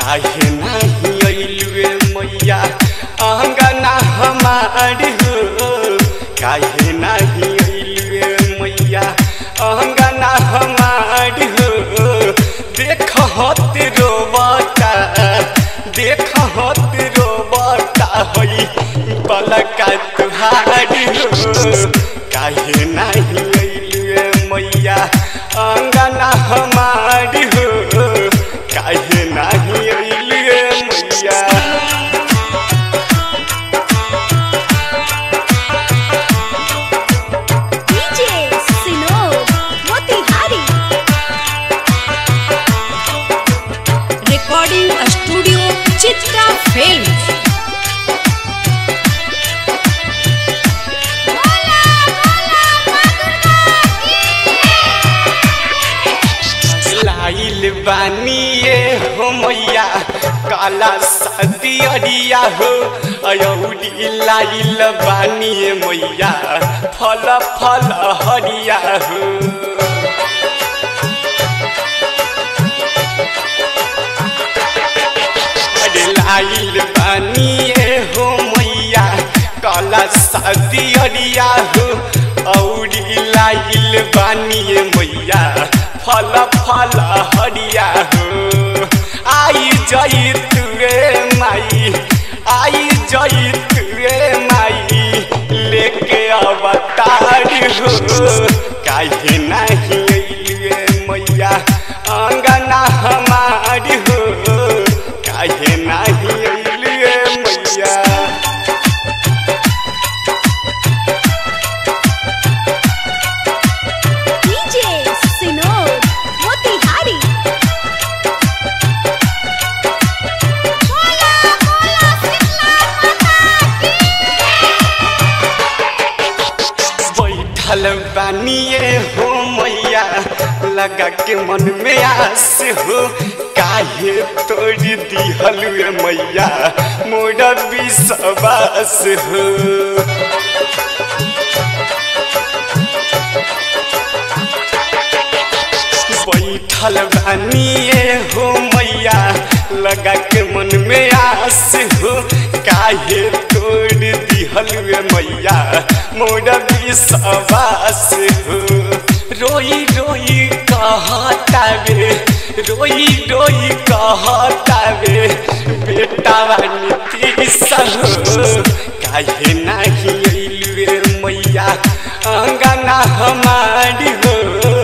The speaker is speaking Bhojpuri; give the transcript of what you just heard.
काहे नाही अइलुए मैया अंगना हमारी हो काहे नाही अइलुए मैया अंगना हमारी हो देख हत रोबता देख हत रोबता हई पलका तुहारी हो काहे नाही अइलुए मैया अंगना हमारी हो काहे नाही अइलुए मैया DJ Sinor Motihari Recording Studio Chitra Films लाइल बानिए हो मैया काला शादी अरिया हो अयौरी लाइल बानिए मैया फल फल हरिया हो अरे लाइल बानिए हो मैया काला शादी अरिया हो औरी लाइल बानिए मैया फल फल हरिया हो आई जई तुरे माई आई जई तुरे माई लेके अवतार हो काहे नहीं अइलुए मैया अंगना हमारी हो काहे नहीं अइलुए मैया DJ Sinor Motihari Bola bola Sitla बैठल बानिए हो मैया लगा के मन में आस हो काहे तोड़ दिहल मैया मोर विश्वास हो बैठल बानिए हो मैया लगा के मन में आस हो काहे तोड़ दिहल मैया मोर विश्वास हो रोई रोई कहता वे रोई रोई कहता वे बेटा नीतीश हो काहे नहीं अइलुए मैया अंगना हमारी हो